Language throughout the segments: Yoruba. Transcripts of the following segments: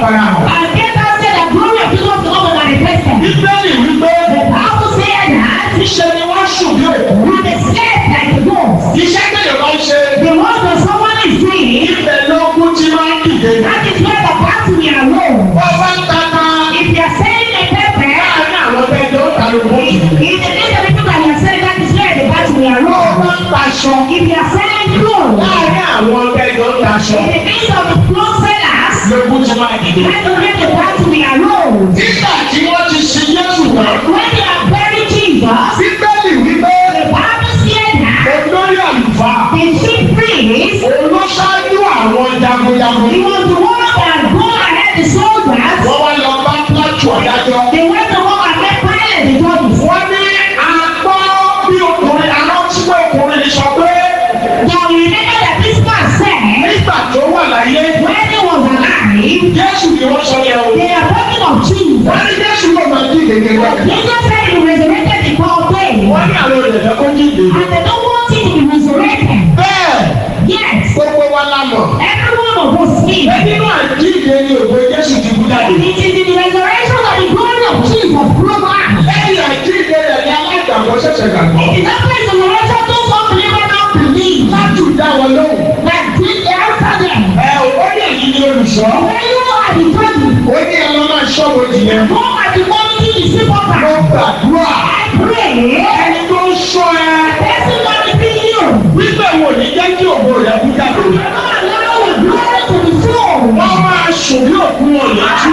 farahàn. And get out there the glory of Jesus to come manifested. bíbélì wípé The Bible said that iṣẹ́ ni wọ́n ṣùn bí òkú. when they slept like the ghost, iṣẹ́ tẹ̀lé bá ń ṣe the one that someone is doing, ibẹ̀ lógún tí máa ń dìde. that is where the battle we are alone. wọ́n bá ń tata If you are selling a pepper, láàrin àwọn bẹ́ẹ̀ ló ta ló bó jù. in the name of the people that you are selling, that is where the battle we are wọ́n alone. bá ń taṣọ If you are selling clothes, láàrin àwọn bẹ́ẹ̀ ló taṣọ. in the midst of the clothes sellers, lógún tí máa dìde. that is where the battle we are alone. nígbà tí wọ́n ti ṣe Jésù tán. When they are buried Jesus, bíbélì wípé the Bible said that olórí àlùfáà the chief priest, olóṣáájú àwọn jagunjagun. he was the one that go ahead the soldiers, wọ́n wá lọ bá pílátù ọ̀dájọ́. they went to go and make Pilate the judges. wọ́n ní àgbọ́ bí ọkùnrin aránsíwọ̀ ọkùnrin sọ pé Now you remember that this man said, nígbà tó wà láyé when he was alive, Jésù ni wọ́n sọ yẹn o. they are talking of Jesus. wọ́n ní Jésù ló máa jí ìdèdè rẹ̀. Jesus said he resurrected the power day, wọ́n ní àwọn olùdẹ̀fẹ́ kó jí ìdèdè. and they don't want him to be resurrected. bẹ́ẹ̀ Yes, gbogbo wa la mọ̀. every one of us is. ẹ nínú àjíǹde ni òwe Jésù ti kú jáde. It is in the resurrection of the glory of Jesus proven. lẹ́yìn àjíǹde rẹ̀ ni alágbàgbọ́ ṣẹ̀ṣẹ̀ gbàgbọ́. It is after the resurrection those unbelievers now believe láti dá wọn lóhùn. that did answer them. ẹ ò ó yẹ yìí ni olùṣọ́. When you are the judges, ó ní ẹ lọ́ máa ṣọ́ wo jìyẹn. go at the morning to the mo sepulchre. gbàdúrà. I pray. ẹni tó ń ṣọ́ ẹ. Person not be you. wípé wo ní jẹ́ kí ògo rẹ̀ kú jáde. God allow the glory to be shown. wọ́n máa sùn bí òkú wọn lójú.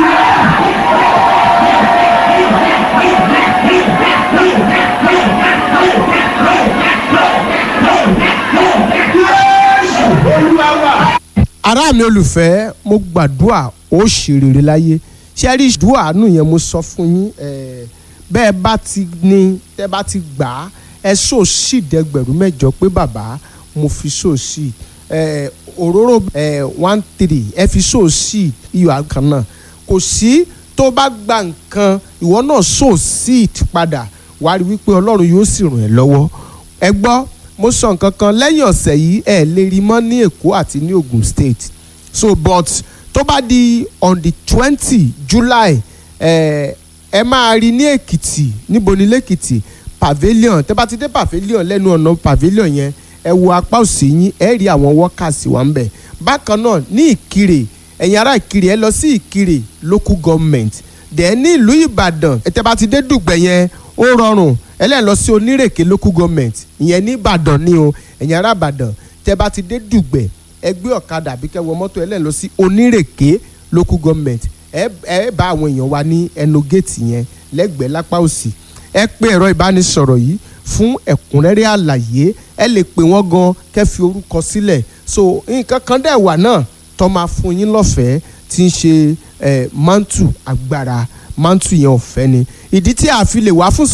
Jésù Olúwa wa. ará mi olùfẹ́ mo gbàdúrà ó ṣe rere láyé ṣé rí ìdúrà àánú yẹn mo sọ fún yín eh, bẹ́ẹ̀ bá ti ní tẹ́ bá ti gbà á ẹ sọ sí ìdẹ́gbẹ̀rún mẹ́jọ pé bàbá mo fi sọ sí eh, òróró eh, one three ẹ fi sọ sí iyọ̀ àkàn náà kò sí tó bá gba nǹkan ìwọ náà sọ sí padà wàá rí wípé ọlọ́run yóò sì ràn ẹ́ lọ́wọ́ ẹ gbọ́ mo sọ nǹkan kan lẹ́yìn ọ̀sẹ̀ yìí ẹ lè rí mọ́ ní èkó àti ní ogun state so but tó bá di on the twenty july ẹ ẹ máa rí ní èkìtì níbo ní lẹ́kìtì pavilion tẹ́ bá ti dé pavilion lẹ́nu ọ̀nà pavilion yẹn ẹ wo apá òsì yín ẹ rí àwọn workers wà ń bẹ̀ bákan náà ní ìkirè ẹ̀yin ará ìkirè ẹ lọ sí ìkirè local government dẹ̀ ní ìlú ìbàdàn ẹ tẹ́ bá ti dé dùgbẹ̀ yẹn ó rọrùn ẹlẹ́yìn lọ sí onírèké local government ìyẹn ní ìbàdàn ni o ẹ̀yin ará ìbàdàn tẹ́ bá ti dé dùgbẹ̀ ẹ gbé ọ̀kadà àbí kẹ́ wọ mọ́tò ẹlẹ́yìn lọ sí onírèké local government ẹ ẹ bá àwọn èèyàn wa ní ẹnu géètì yẹn lẹ́gbẹ̀ẹ́ lápá òsì ẹ pé ẹ̀rọ ìbánisọ̀rọ̀ yìí fún ẹ̀kúnrẹ́rẹ́ àlàyé ẹ lè pè wọ́n gan kẹ́ fi orúkọ sílẹ̀ so nǹkan kan dẹ̀ wà náà tó máa fún yín lọ́fẹ̀ẹ́ tí ń ṣe mantu agbára mantu yẹn ọ̀fẹ́ ni ìdí tí a fi lè wá fún